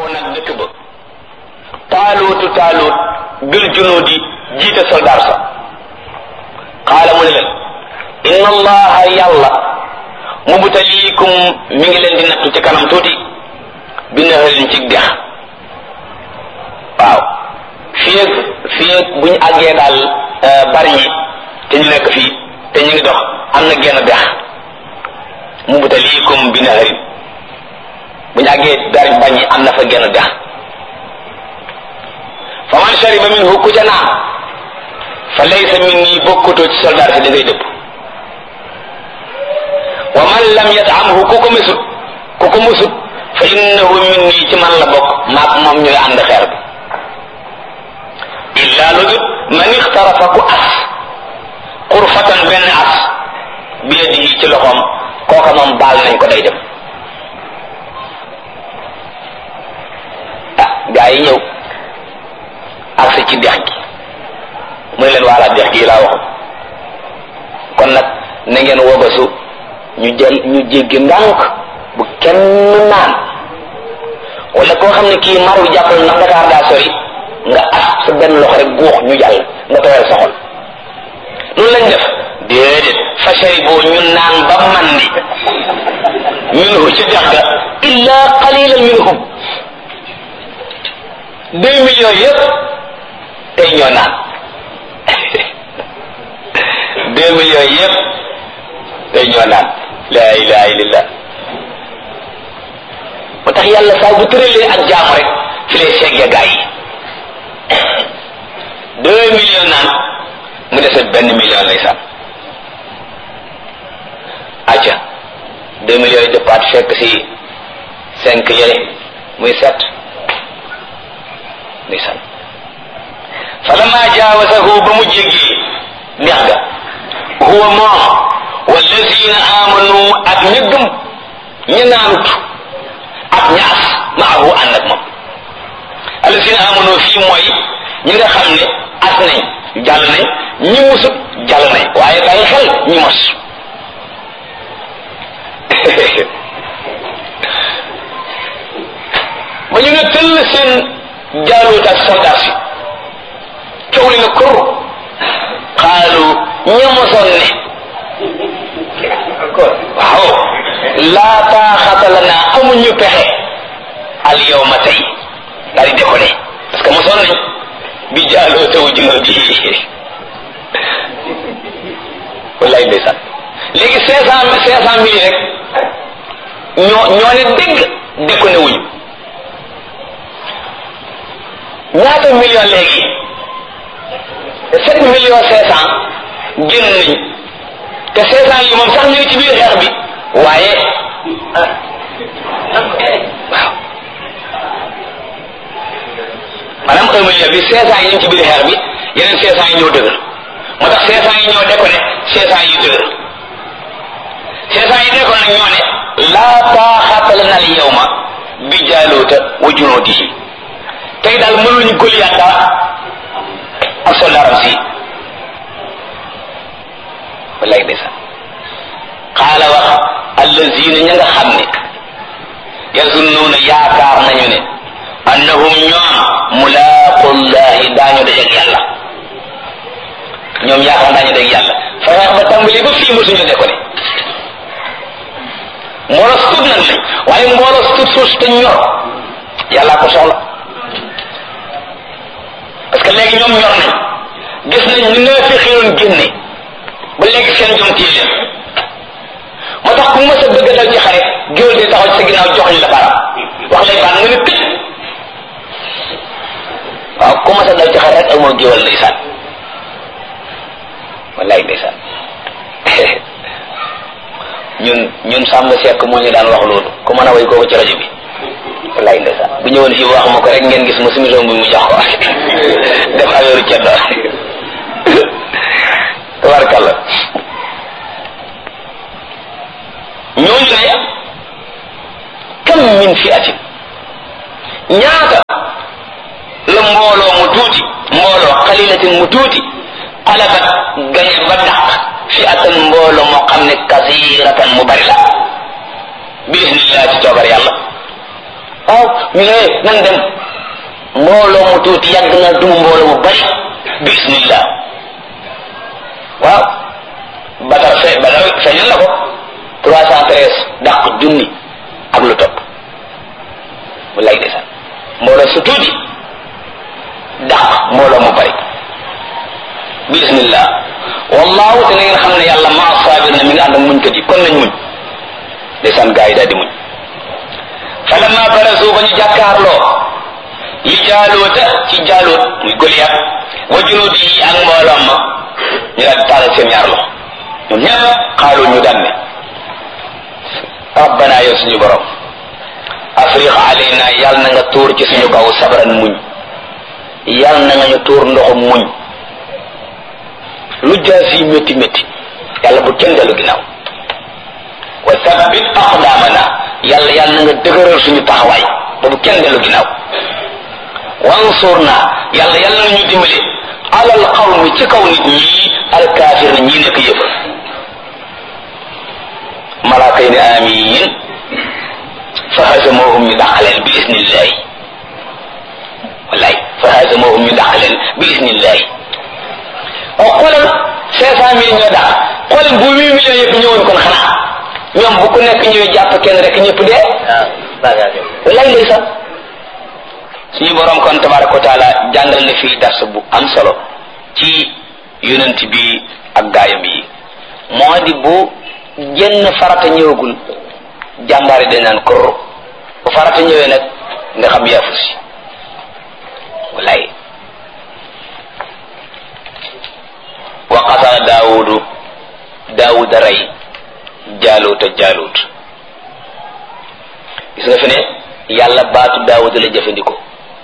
woo nag dëkk ba taaluutu taaluut bil junuudi jiite soldaar sa qaala mu ne leen inna allaha yàlla mubtaliikum mi ngi leen di nattu ci kanam tuuti bi naharin ci dex waaw fii ak fii ak bu ñu àggee daal bari ñi te ñu nekk fii te ñu ngi dox am na genn dex mubtaliikum bi naharin bu ñu àggee bari bañ ñi am na fa genn dex fa man shariba minhu ku ca naan fa laysa minni bokkutoo ci soldaar si da ngay dëpp wa man lam yatamhu ku ko mesut ku ko musut fa innahu minni ci man la bokk maak moom ñooy ànd xeer bi illa lu dut man ixtarafa ku as xurfatan benn as bi yadihi ci loxoom kooka moom baal nañ ko day dem ah gaa yi ñëw agsi ci dex gi mu ne leen waala dex gi laa waxoon kon nag na ngeen wobasu ñu jël ñu jéggi ndànk bu kenn naan wala koo xam ne kii mar wi jàppal ndax Dakar daa sori nga as sa benn loxo rek guux ñu jàll nga tooyal sa xol loolu lañ def déedéet fashari boo ñu naan ba mandi minhu ci dex ga illa qalilan minhum deux millions yëpp tey ñoo naan deux millions yëpp tey ñoo naan la ilaha illallah moo tax yàlla saa bu tëralee ak jaamu rek fi lay segge gaa yi deux millions naan mu dese benn million lay sàmm acca deux millions yi dëppaat fekk si cinq yële muy sept muy sàmm falamma jaawasahu ba mu jéggi dex ga huwa moom wallazina amanu ak ña gëm ña naanut ak ñaas maahu ànd ak moom allazina amanu fii mooy ñi nga xam ne as nañ jàll nañ ñi musut jàll nañ waaye bàyyi xel ñi mos ba ñu ne tëll seen jaaluut ak soldat si coow li na kur xaalu ña mosoon ne waaw laa taaxata lana amuñu pexe al yawma tey daal di décollé parce que mosoon nañ bi jaaloo taw junoo bi wallaay ndeysaan léegi cinq cent cinq cent mille rek ñoo ñoo ne dégg déconné wuñu ñaata million léegi sept millions cinq cent génn nañ te cinq cent yi moom sax ñu ngi ci biir xeex bi waaye waaw maanaam un million bi cinq cent yi ñu ngi ci biir xeex bi yeneen cinq cent yi ñoo dëgër moo tax cinq cent yi ñoo déconné cinq cent yi dëgër cinq cent yi déconné nag ñoo ne laa taaxata lana al yawma bi jaaluuta wa junuudihi tey daal mënuñu Goliath dara ak soldaaram si wallaay ndeysaan xaala wax allazina ña nga xam ne yazunnuuna yaakaar nañu ne annahum ñoom mulaaqullahi daañu dajeeg yàlla ñoom yaakaar daañu dajeeg yàlla fa xeex ba tàmbali ba fii mosuñu de ko ne mbooloo sut nag lañ waaye mbooloo sut suus te ñor yàllaa ko soxla parce que léegi ñoom ñor nañ gis nañ ñu nga fi xiroon génne ba léegi seen jom tii leen moo tax ku mës a bëgg dal ci xare géwél di taxaw ci sa ginnaaw jox ñu la baram wax lay baan nga ne tëj waaw ku mës a dal ci xare rek amoo géwél ndeysaan wallaay ndeysaan ñun ñun sàmm sekk moo ñu daan wax loolu ku mën a way kooku ci rajo bi wallaay ndeysaan bu ñëwoon fii wax ma ko rek ngeen gis ma sumi bi mu jox ko def affaire ceddo tabarkalla ñooñu ne kam min fi atin ñaata la mbooloo mu tuuti mbooloo xalilatin mu tuuti xalabat gañe ba dàq fi atan mbooloo moo xam ne kasiratan mu bari la bi isnillah ci coobar yàlla waaw ñu ne nan dem mbooloo mu tuuti yàgg na dum mbooloo mu bari bismillah waaw badar fe badar feeñal na ko trois cent treize dàq junni ak lu topp wallaay ndeysaan mbooloo su tuuti dàq mbooloo mu bari bismillah wallahu te na ngeen xam ne yàlla maa saabir na mi ngi ànd ak muñkat yi kon nañ muñ ndeysaan gaa yi daal di muñ falamma barazu ba ñu jàkkaarloo li jaaloota ci jaaloot muy Goliath wa junuud yi ak mbooloom ma ñu daal di taalal seen ñaar loxo ñoom ñëpp xaalu ñu daan ne rabbana yow suñu borom afriq alayna yàlla na nga tuur ci suñu kaw sabran muñ yàlla na nga ñu tuur ndoxum muñ lu jaas yi métti métti yàlla bu kenn dellu ginnaaw wa sabbit aqdamana yàlla yàlla na nga dëgëral suñu taxawaay ba bu kenn dellu ginnaaw wansurna yàlla yàlla na ñu dimbale alal qawmi ci kaw nit ñi alkaafir na ñii nekk yëfër malaaka yi ne amiin fa hazamohum ñu dàqaleen bi isnillahi wallaay fa hazamohum ñu dàqaleen bi isnillahi o xoolal cinq cent mille ñoo dàq xoolal bu huit millions yëpp ñëwoon kon xanaa ñoom bu ku nekk ñëwee jàpp kenn rek ñëpp dee wallaay ndeysaan suñu borom kon tabaraka wa taala jàngal na fii dars bu am solo ci yonent bi ak gaayam yi moo di bu jenn farata ñëwagul jàmbaari dañ naan korro bu farata ñëwee nag nga xam yaafu si wallaay wa qatala daawudu daawuda rey jaaluuta jaaluut gis nga fi ne yàlla baatu daawuda la jëfandikoo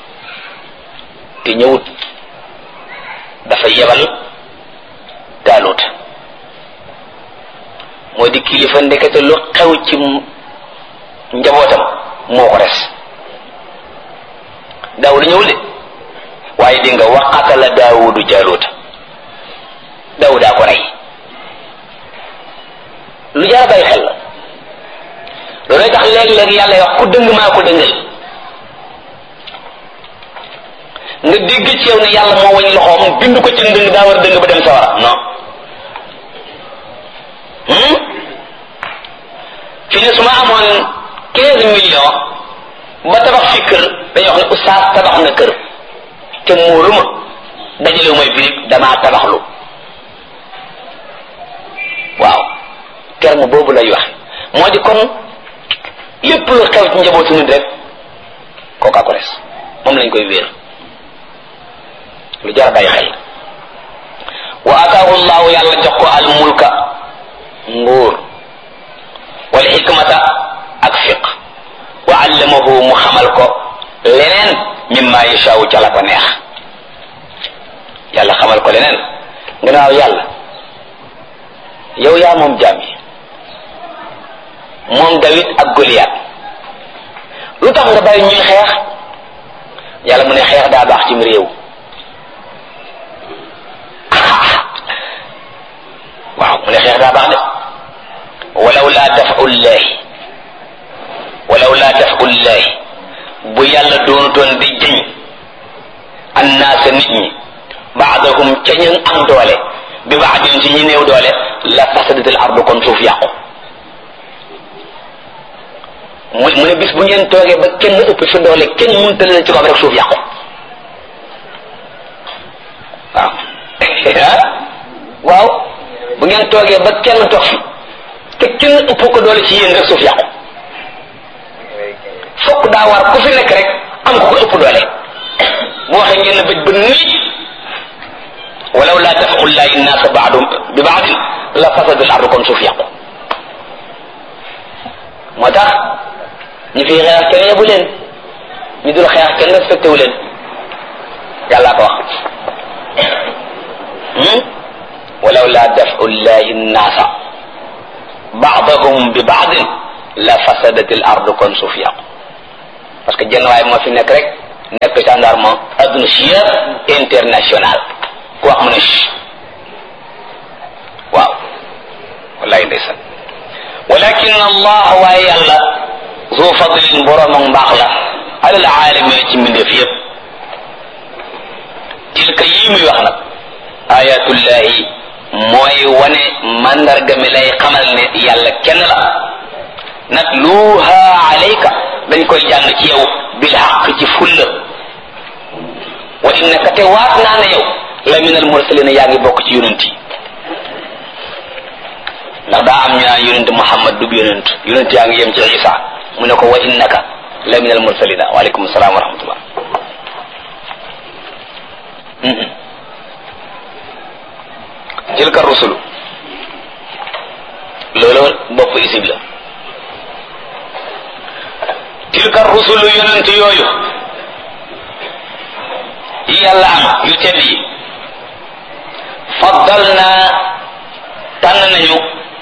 te ñëwut dafa yebal taalut moo di kilifa ndekete lu xew ci njabootam moo ko res daawuda ñëwul de waaye di nga waqatala daawudu jaaluuta daawudaa ko rey lu jar bàyyi xel la loolu tax léeg-léeg yàlla wax ku dëng maa ko dëngal nga dégg ci yow ne yàlla moo wañ loxoom bind ko ci ndëng daa war a dëng ba dem sawara non fi ne su ma amoon quinze millions ba tabax fi kër dañuy wax ne oustaz tabax na kër te muuru ma dajalewu may birig damaa tabaxlu waaw terme boobu lay wax moo di kon lépp lu xew ci njabootu nit rek kooka ko res moom lañ koy wéer lu jar bàyyi xel wa ataahu llahu yàlla jox ko al mulka nguur wal xikmata ak fiq wa allamahu mu xamal ko leneen mimma yashaawu ca la ko neex yàlla xamal ko leneen gannaaw yàlla yow yaa moom jaam yi moom Dawid ak Goliath lu tax nga bàyyi ñuy xeex yàlla mu ne xeex daa baax cim réew waaw mu ne xeex daa baax de walaw laa dafu llahi walaw laa dafu llahi bu yàlla doonutoon di jëñ annaasa nit ñi baadahum ca ñu am doole bi baadin ci ñi néew doole la fasadatil ardu kon suuf yàqu mu mu ne bis bu ngeen toogee ba kenn ëpp fi doole kenn mënta leen ci kaw rek suuf yàqu waaw waaw bu ngeen toogee ba kenn toog fi te kenn ëpp ko doole ci yéen rek suuf yàqu fokk daa war ku fi nekk rek am ko ko ëpp doole bu waxee ngeen bëj ba nii walaw laa dafu llahi nnaasa baadum bi baadin la fasada al ardu kon suuf yàqu moo tax ñi fi xeex kenn yebu leen ñu dul xeex kenn respecté wu leen yàlla ko wax walaw laa dafu llahi nnaasa baadahum bi baadin la fasadat al ardu kon suuf yàqu parce que jenn waay moo fi nekk rek nekk gendarme adduna si yëpp international ku wax mu ne waaw wallahi ndeysaan walakin allah waaye yàlla zu fadlin borom ak mbaax la alal aalamiina ci mbindeef yépp tilka yii muy wax nag ayatullahi mooy wane mandarga mi lay xamal ne yàlla kenn la natluha alayka dañ koy jàng ci yow bil xaq ci fulla wa innaka te waat naa ne yow la min al mursalina yaa ngi bokk ci yonent yi ndax daa am ñu naan yonent Muhammad dub yonent yonent yaa ngi yem ci Isa mu ne ko wa innaka la min al mursalina waaleykum salaam wa rahmatullah tilka rusulu loolu bopp isib la tilka rusulu yonent yooyu yi yàlla am yu tedd yi faddal naa tànn nañu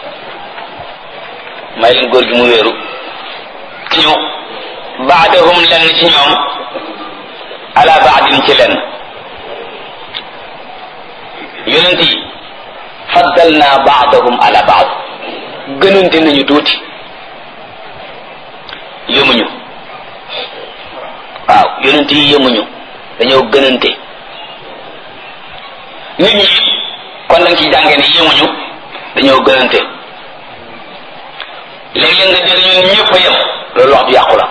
may leen góor gi mu wéeru ñu baadahum lenn ci ñoom ala baadin ci lenn yonent yi faddal naa baadahum ala baad gënante nañu tuuti yëmuñu waaw yonent yi yëmuñu dañoo gënante nit ñi kon da nga ci jàngee ne yëmuñu dañoo gënante léeg-léeg nga dégg ñun ñëpp a yem loolu wax ju yàqu la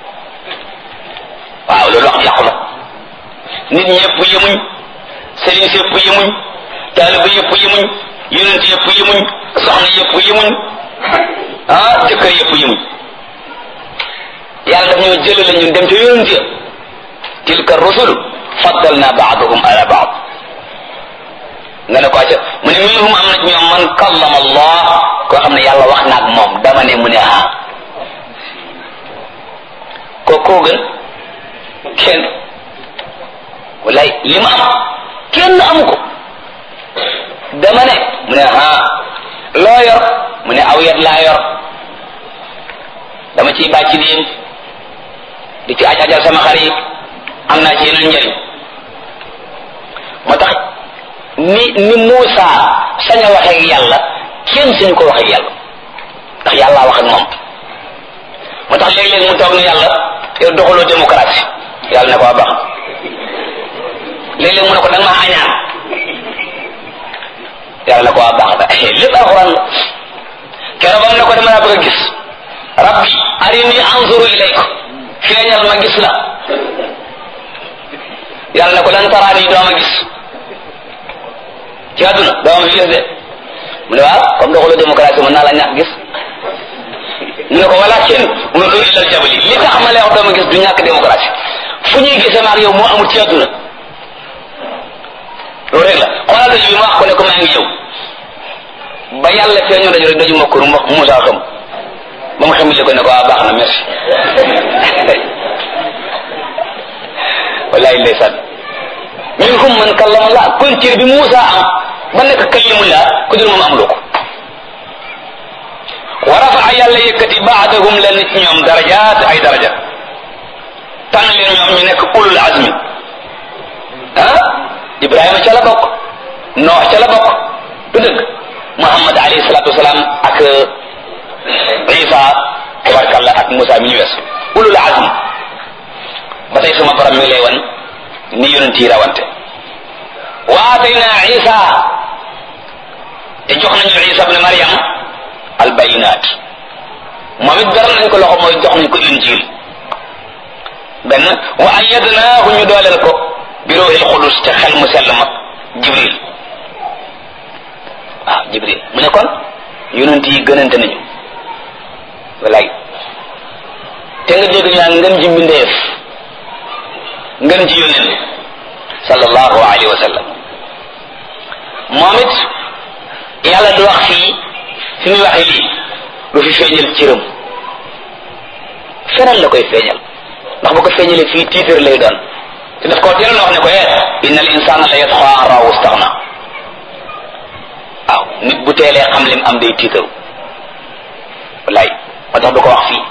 waaw loolu wax ju yàqu la nit ñëpp yemuñ sëriñ si yëpp yemuñ taaliba yëpp yemuñ yonent yëpp yemuñ soxna yëpp yemuñ ah jëkkër yëpp yemuñ yàlla daf ñoo jëlale ñun dem ca yonent ya tilka rusul faddalna baaduhum ala baad nga ne ko acca mu ne minhum am na ci ñoom man kallama allah koo xam ne yàlla wax na ak moom dama ne mu ne ah ko koo gën kenn wallaay li ma am kenn amu ko dama ne mu ne ah loo yor mu ne aw yat laa yor dama ciy bàcc diin di ci aj ajal sama xar yi am naa ci yeneen njëriñ moo tax ni ni Muusa sañ a waxee ak yàlla kenn suñu ko waxee ak yàlla ndax yàllaa wax ak moom moo tax léeg-léeg mu toog ni yàlla yow doxaloo démocratie yàlla ne ko waa baax léeg-léeg mu ne ko da nga maa añaan yàlla ne ko waa baax da lépp alxuraan la keroog am ne ko dama laa bëgg a gis rabbi arini anzuru ilayka feeñal ma gis la yàlla ne ko lan taraani doo ma gis ci àdduna doo ma gis de mu ne waaw comme doxaloo démocratie mën naa la ñàkk gis mu ne ko walakin unzur ila aljabali li tax ma lay wax doo ma gis du ñàkk démocratie fu ñuy gisee maag yow moo amul ci àdduna loolu rek la xoolal daju bi ma wax ko ne ko maa ngi yow ba yàlla feeñoo daju rek daju ma kur Moussa xam ba mu xamile ko ne ko waa baax na merci wallahi ndeysaan minhum man kallama Allah kon cër bi Moussa am ba nekk kalimullah ku dul moom amuloo ko wa rafaa yàlla yëkkati baadahum leen ci ñoom darajaat ay daraja tànn leen ñoom ñu nekk ulul azmi ah Ibrahima ca la bokk Noox ca la bokk du dëgg Muhammad alayhi salaatu wasalaam ak Isa tabarkalla ak Moussa mi ñu wees ulul azm ba tey suma borom mi ngi lay wan ni yonent yi rawante wa atayna Isa te jox nañu Isa ibn Maryam al bayinaat moom it beral nañ ko loxo mooy jox nañ ko injil benn wa ayyadnaahu ñu dooleel ko bi ruuhil qudus te xel mu sell mag Jibril waaw Jibril mu ne kon yonent yi gënante nañu wallaay te nga dégg ñu naan ngën ji mbindeef ngën ji yónneen sallallahu alayhi wa sallam moom it yàlla du wax fii fi muy waxee lii du fi feeñal cëram feneen la koy feeñal ndax bu ko feeñalee fii tiitar lay doon te daf koo teel a wax ne ko eh inna al insana la yatxa an raahu staxna waaw nit bu teelee xam lim am day tiitaru wallaay moo tax du ko wax fii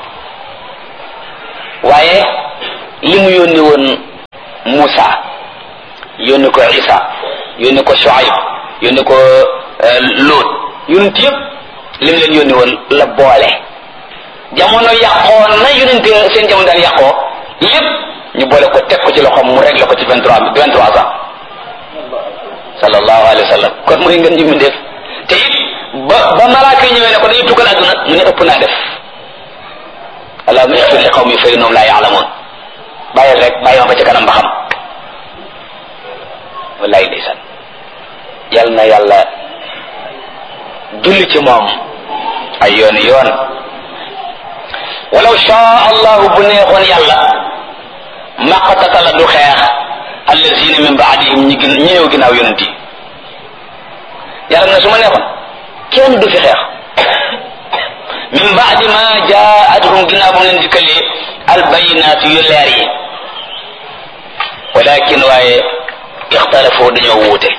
waaye li mu yónni woon Moussa yónni ko Isa yónni ko Shuaib yónni ko Lot yonent yëpp li mu leen yónni woon la boole jamono yàqoo na yonent seen jamono daan yàqoo lépp ñu boole ko teg ko ci loxoom mu réglé ko ci vingt trois vingt trois ans sallallahu alayhi wa sallam kon mooy ngeen ji mu def te it ba ba malaaka yi ñëwee ne ko dañuy tukkal àdduna mu ne ëpp naa def allahumma ixfir li qawmi fa innahum laa yaalamuun bàyyil rek bàyyi ma ba ca kanam ba xam wallaay ndeysaan yal na yàlla julli ci moom ay yooni yoon walaw shaa allahu bu neexoon yàlla maqtatala du xeex allazina min baadihim ñi gën ñi ñëw ginnaaw yonent yi yàlla na su ma neexoon kenn du fi xeex min baadi ma jaatuhum ginnaaw bu leen dikkalee albayinaat yu leer yi walakin waaye ixtalafoo dañoo wuute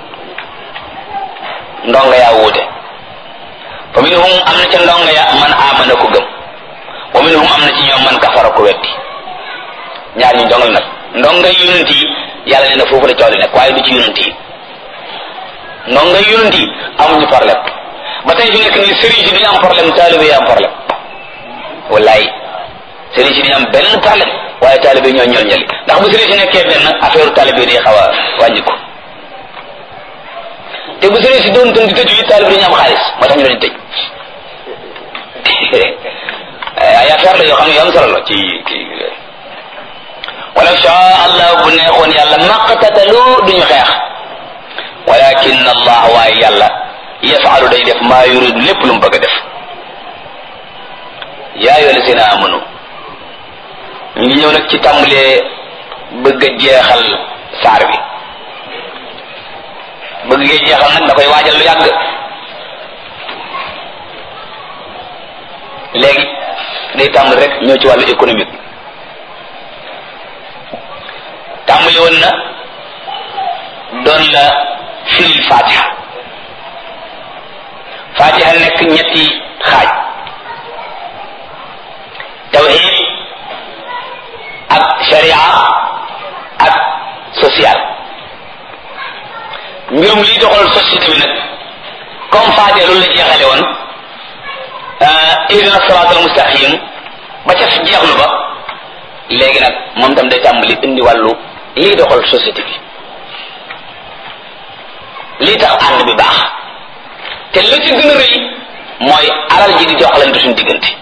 ndonga yaa wuute fa minhum am na ca ndonga ya man amana ko gëm wa minhum am na ci ñoom man kafara ko weddi ñaar ñi ndonga nag ndonga yonent yi yàlla nee na foofu la coow li nekk waaye du ci yonent yi ndonga yonent yi amuñu problème ba tey fi nekk nii sëriñ si dañu am problème taalibe yi am problème wallaay sëriñ si dañu am benn problème waaye taalibe yi ñoo ñol ñali ndax bu sëriñ si nekkee benn affaire taalibe yi day xaw a wàññi ko te bu sëriñ si doon tën di tëju yi taalibe dañu am xaalis moo tax ñu leen tëj ay affaire la yoo xam ne yu am solo la ci kii walaw shaa allah bu neexoon yàlla maqtatalu duñu xeex walakin allah waaye yàlla yafalu day def maa yuridu lépp lu mu bëgg a def yaa ayyuha allazina amanu ñu ngi ñëw nag ci tàmbalee bëgg a jeexal saar bi bëgg ngee jeexal nag da koy waajal lu yàgg léegi day tàmbali rek ñëw ci wàllu économique tàmbali woon na doon la firil fatiha fatiha nekk ñetti xaaj tawhid ak sharia ak social mbirum liy doxal société bi nag comme fatiha loolu la jeexale woon ihdina siraatal mustaqim ba ca jeexlu ba léegi nag moom tam day tàmbali indi wàllu liy doxal société bi lii tax ànd bi baax te la ci gën a rëy mooy alal ji di doxalante suñu diggante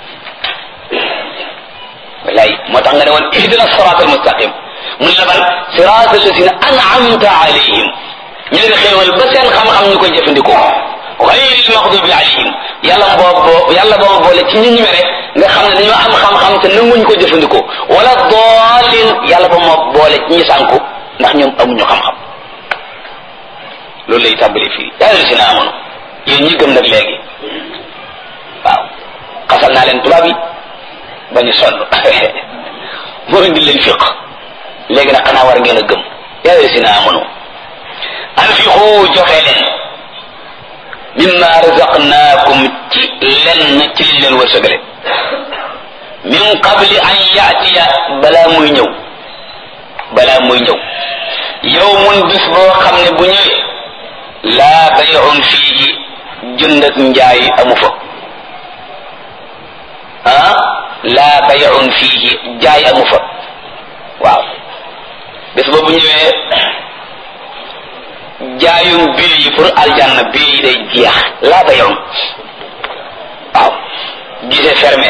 wallaay moo tax nga ne woon ihdina siraatal mustaqim mun la ban siraatal lazina an'amta alayhim ñu ngi xéewal ba seen xam-xam ñu koy jëfandikoo xayril maxdubi alayhim yàlla boo yàlla boo boole ci ñi ñu mere nga xam ne dañoo am xam-xam te nanguñ ko jëfandikoo wala doolin yàlla ba moo boole ci ñi sànku ndax ñoom amuñu xam-xam loolu lay tàmbali fii yàlla si na amoon yéen ñi gëm nag léegi waaw xasal naa leen tubaab yi ba ñu sonn moo indi leen fiq léegi nag xanaa war ngeen a gëm yàlla si na amoon anfiqu joxe leen mimma razaqnaakum ci lenn ci liñ leen wërsëgale min qabli an yaatiya balaa muy ñëw balaa muy ñëw yawmun bis boo xam ne bu ñëwee laa bay'un fiihi jënd ak njaay amu fa ah laa bay'un fiihi jaay amu fa waaw bis boobu ñëwee jaayum bii yi pour aljanna bii yi day jeex laa bay'un waaw gisee fermé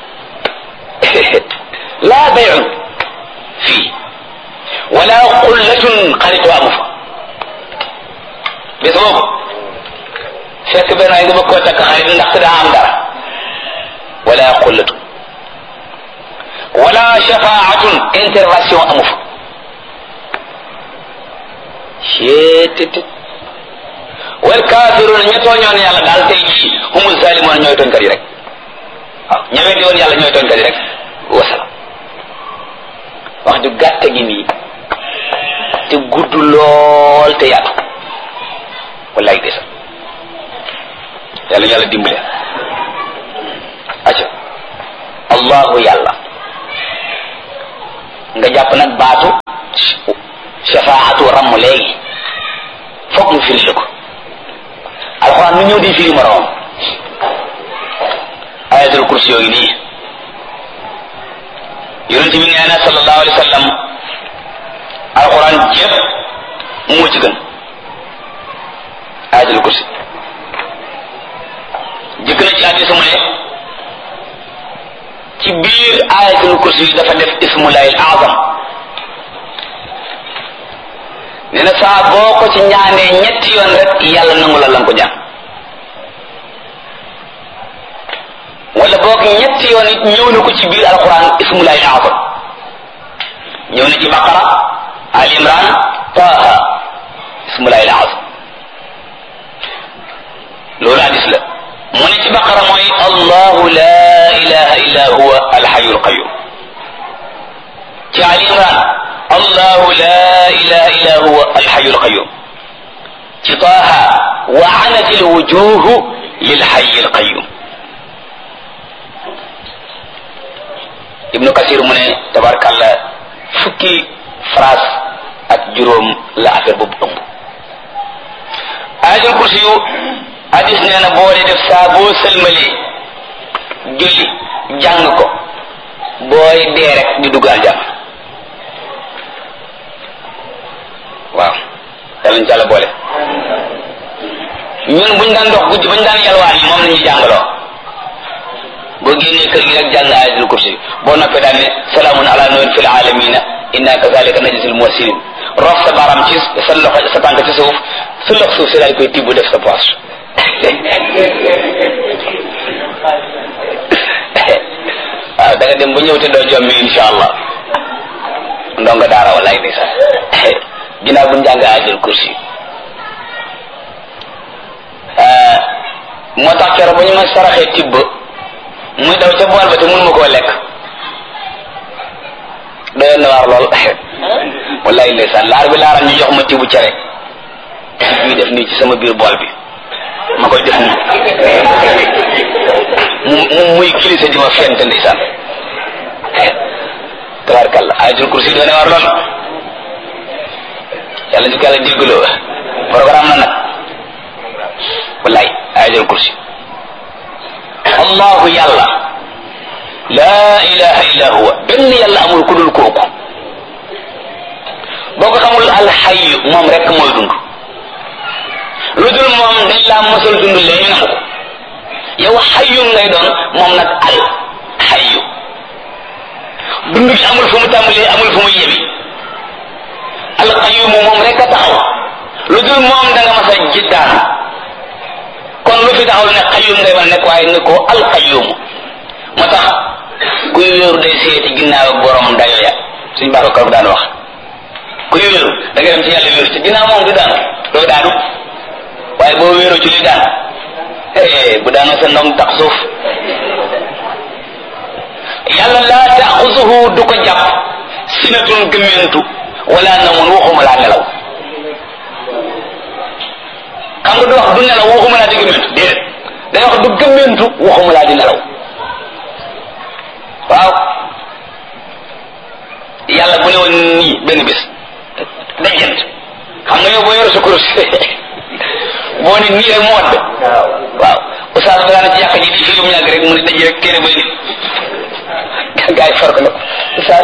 laa bay'un fii wala xullatun xaritoo amu fa bis boobu fekk benn ay nga bëgg koo takk xarit ndax daa am dara wala xullatun wala shafaatun intervention amu fa cettit wal kafiruna ña tooñoon yàlla daal tey jii humul zalimoon ñooy tooñkat yi rek waaw ña weddi woon yàlla ñooy tooñkat yi rek wasalaam wax ju gàtt gi nii te gudd lool te yaatu wallaay desa yàlla yàlla dimbale acca allahu yàlla nga jàpp nag baatu shafaatu ramm léegi foog mu firi la ko alxuraan nu ñëw di firi moroom ayatul kursi yooyu nii yonent bi nee na sallallahu alayhi wa sallam alquran jépp moo ci gën ayatul kursi jëkk na ci hadis mu ne ci biir ayatul kursi yi dafa def ismullahi al azam nee na saa boo ko ci ñaanee ñetti yoon rek yàlla nangu la lan ko ñaan wala boog ñetti yoon it ñëw na ko ci biir alquran ismullahi al azam ñëw na ci baqara al imran taha ismullahi al azam loolu hadis la mu ne ci baqara mooy allahu la ilaha illa huwa alhayu alqayum ci ali imran allahu la ilaha illa huwa alhayu alqayum ci taha wa anat alwujuhu lilhayi alqayum ibnu kasir mu ne tabarakallah fukki phrase ak juróom la affaire boobu ëmb ayatul kursi yu hadis nee na boo dee def saa boo sëlmalee julli jàng ko booy dee rek di dugg aljanna waaw yàlla ñu ci àlla boole ñun buñ daan dox guddi bañ daan yalwaan yi moom la ñuy jàngaloo boo génnee kër gi rek jàng ayatul kursi boo noppee daan ne salaamun ala nuhin fil alamina inna kazalika najzil muhsinin rof sa baram ci sa loxo sa tànk ci suuf su lox suuf si daal koy tibb def sa poche waaw da nga dem ba ñëw te doo jommi insha allah ndongo daara wallaay di sax ginnaaw bu njàng ajul kursi moo tax keroog ba ñu ma saraxee tibb muy daw ca bool ba te mun ma koo lekk doyoon na waar lool wallaay ndeysaan laar bi laaram ñu jox ma tibu cere ñuy def nii ci sama biir bool bi ma koy def nii mu muy kilisa di ma fent ndeysaan tabarkalla ayatul kursi doone war lool yàlla ñu ko yàlla déggloo programme la nag wallaay ayatul kursi allahu yàlla laa ilaha illa huwa benn yàlla amul ku dul kooku boo ko xamul alxayu moom rek mooy dund lu dul moom dañ laa mosal dund léegi nangu ko yow xayu ngay doon moom nag al xayu dund gi amul fu mu tàmbalee amul fu mu yemi alqayumu moom rek a taxaw lu dul moom da nga mas a jiddaan kon lu fi taxaw ne xayum ngay war nekk waaye ne ko alqayumu moo tax kuy wéeru day seeti ginnaaw ak borom dayo ya suñ baax ko daan wax kuy wéeru da nga dem ci yàlla wéeru ci ginnaaw moom du daanu doo daanu waaye boo wéeroo ci li daan bu daanoo sa ndong tax suuf yàlla laa taaxusuhu du ko jàpp sinatun gëmmentu wala namun waxuma laa nelaw xam nga du wax du nelaw waxuma laa di gëmmentu déedéet day wax du gëmmentu waxuma laa di nelaw waaw yàlla bu ne woon nii benn bis dajent xam nga yow boo yor sa kurus boo ne nii rek mu wadd waaw oustaz bi daana ci yàq ji di fi mu ñàgg rek mu ne daj rek téere bay nit gaa yi far ko nag oustaz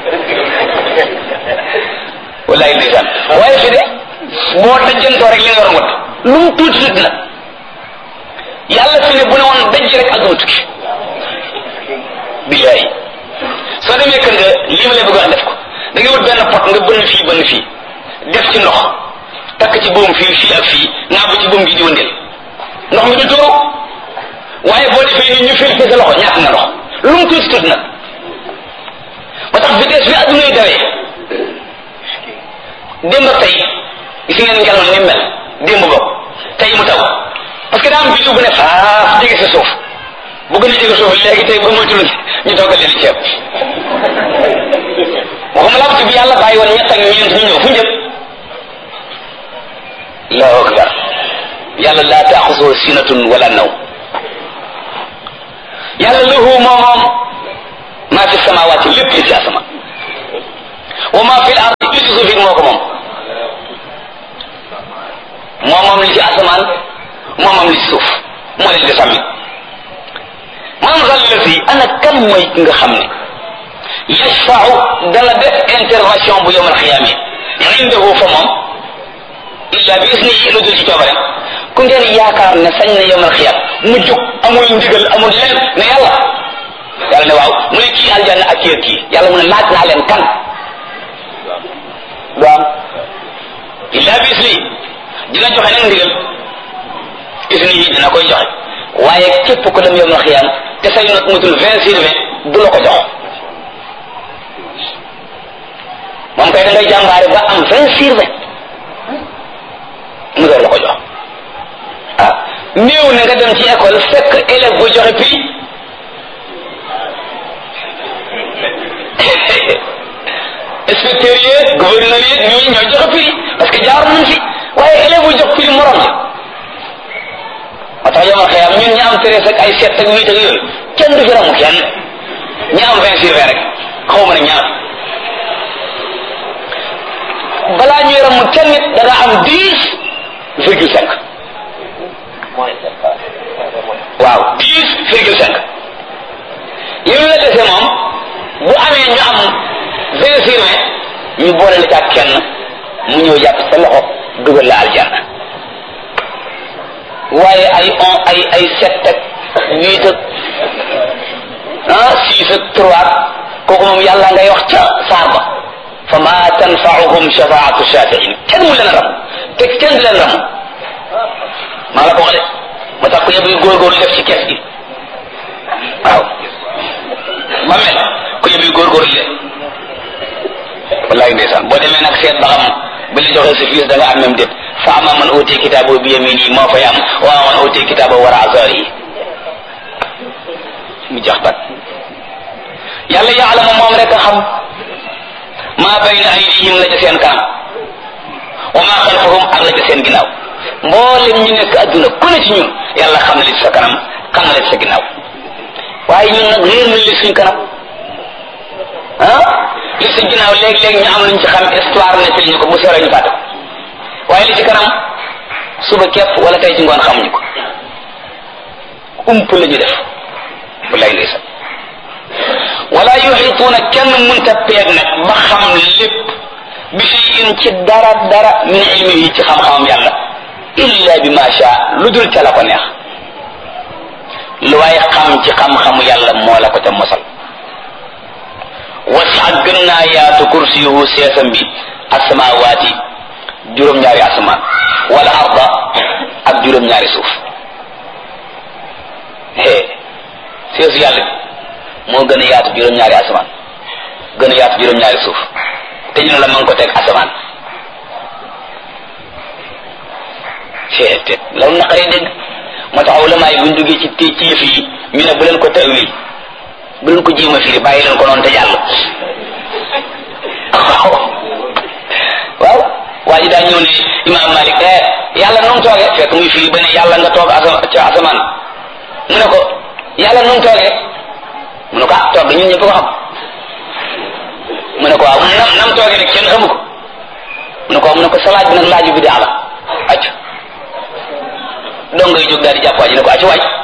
wallaay ndeysaan waaye fi de boo dajantoo rek li nga war a wadd lu mu tuuti tuuti nag yàlla fi ne bu ne woon daj rek ak duma tukki billaay soo demee kër nga lii ma lay bëgg a def ko da ngay wut benn pot nga bënn fii bënn fii def ci ndox takk ci buum fii fii ak fii naa bu ci buum gi di wëndeel ndox mi du tuuru waaye boo defee ni ñu fil fi sa loxo ñàkk nga ndox lu mu tuuti tuuti nag ba tax vitesse bi adduna yi dawee démb ak tey gis ngeen ngelaw ni mel démb bopp tey mu taw parce que daa am biddiw bu ne faaf jege sa suuf bu gën a jege suuf léegi tey ba moytul ñu toggal leen ceeb waxuma laa bi yàlla bàyyi woon ñett ak ñeent ñu ñëw fu njëkk allahu akbar yàlla laa taaxusoo sinatun wala naw yàlla lahu moo moom maa fi samawaati lépp li ci asama wa maa fi l ardi li ci suuf it moo ko moom moo moom li ci asamaan moo moom li ci suuf moo leen di sàmmi man zal lazi ana kan mooy ki nga xam ne yashfau dana def intervention bu yowmal xiyaame indahu fa moom illa bi isnihi lu dul ci coobareem ku ngeen yaakaar ne sañ na yowmal xiyaam mu jóg amul ndigal amul len ne yàlla yàlla ne waaw mu ne kii aljanna ak kii ak kii yàlla mu ne laaj naa leen kan du am illa bi isnihi dina joxe nag ndigal isnihi dina koy joxe waaye képp ko dem yowmal xiyaam te say not mutul vingt sur vingt du la ko jox moom kay da ngay jàmbaare ba am vingt sur vingt mu door la ko jox ah néew na nga dem ci école fekk élève bu joxe prix inspecteur yi gouverneur yi ñooñu ñooy joxe prix parce que jaar nañ fi waaye élève bu jox prix morom ja moo tax yomal xëyam ñun ñi am treize ak ay sept ak huit ak yooyu kenn du fi ramu kenn ñi am vingt sur vingt rek xaw ma ne ñaar balaa ñuy ramu kenn nit da nga am dix virgule cinq waaw dix virgule cinq yow la dese moom bu amee ñu am vingt sur vingt ñu boole la ci ak kenn mu ñëw jàpp sa loxo dugal la aljanna waaye ay on ay ay sept ak huit ak ah six ak trois kooku moom yàlla ngay wax ca saar ba fa ma tanfaauhum shafaatu shafiin kenn mu leen ram te kenn du leen ram maa la ko wax de moo tax ku yëb yu góorgóorlu def ci kees gi waaw ba mel ku yëb yu góorgóorlu de wallaay ndeysaan boo demee nag seet ba xam bi la joxee sa fiis da nga am même déet fa ama man uti kitaabo bi yamini moo fay am wa man uti kitaabo wara azari mu jax bat yàlla yaalamu moom rek a xam maa bayna aydihim la ca seen kanam wa maa xalfahum ak la ca seen ginnaaw mboolem ñu nekk adduna ku ne ci ñun yàlla xam na li ci sa kanam xam na li ci sa ginnaaw waaye ñun nag réer nañ li suñ kanam ah li ci ginnaaw léeg-léeg ñu am luñ ci xam histoire nettali ñu ko bu seeree ñu fàtte waaye li ci kanam suba képp wala tey ci ngoon xamuñu ko ump la ñu def bu lay ndeysaan wala yuxituuna kenn mënta peeg nag ba xam lépp bi shay'in ci dara dara min ilmihi ci xam-xamam yàlla illa bi ma sha lu dul ca la ko neex lu waaye xam ci xam-xamu yàlla moo la ko ca mosal wasa gën naa yaatu kursiyuhu seesam bi asamawaati juróom-ñaari asamaan wala arda ak juróom-ñaari suuf hee seesu yàlla bi moo gën a yaatu juróom-ñaari asamaan gën a yaatu juróom-ñaari suuf te ñu ne la ma ngi ko teg asamaan hee te loolu naqaree dégg moo tax ulama yi buñ duggee ci ci yëf yi ñu ne bu leen ko tawil bu leen ko jéem a firi bàyyi leen ko noonu te jàll waaw waa ji daa ñëw ne imaam Malik eh yàlla nu mu toogee fekk muy firi ba ne yàlla nga toog asa ca asamaan mu ne ko yàlla nu mu toogee mu ne ko ah toog ñun ñëpp ko xam mu ne ko waaw nam nam toogee rek kenn xamu ko mu ne ko mu ne ko sa laaj bi nag laaju bi daa la acc dong ngay jóg daal di jàpp waa ji ne ko acc waaj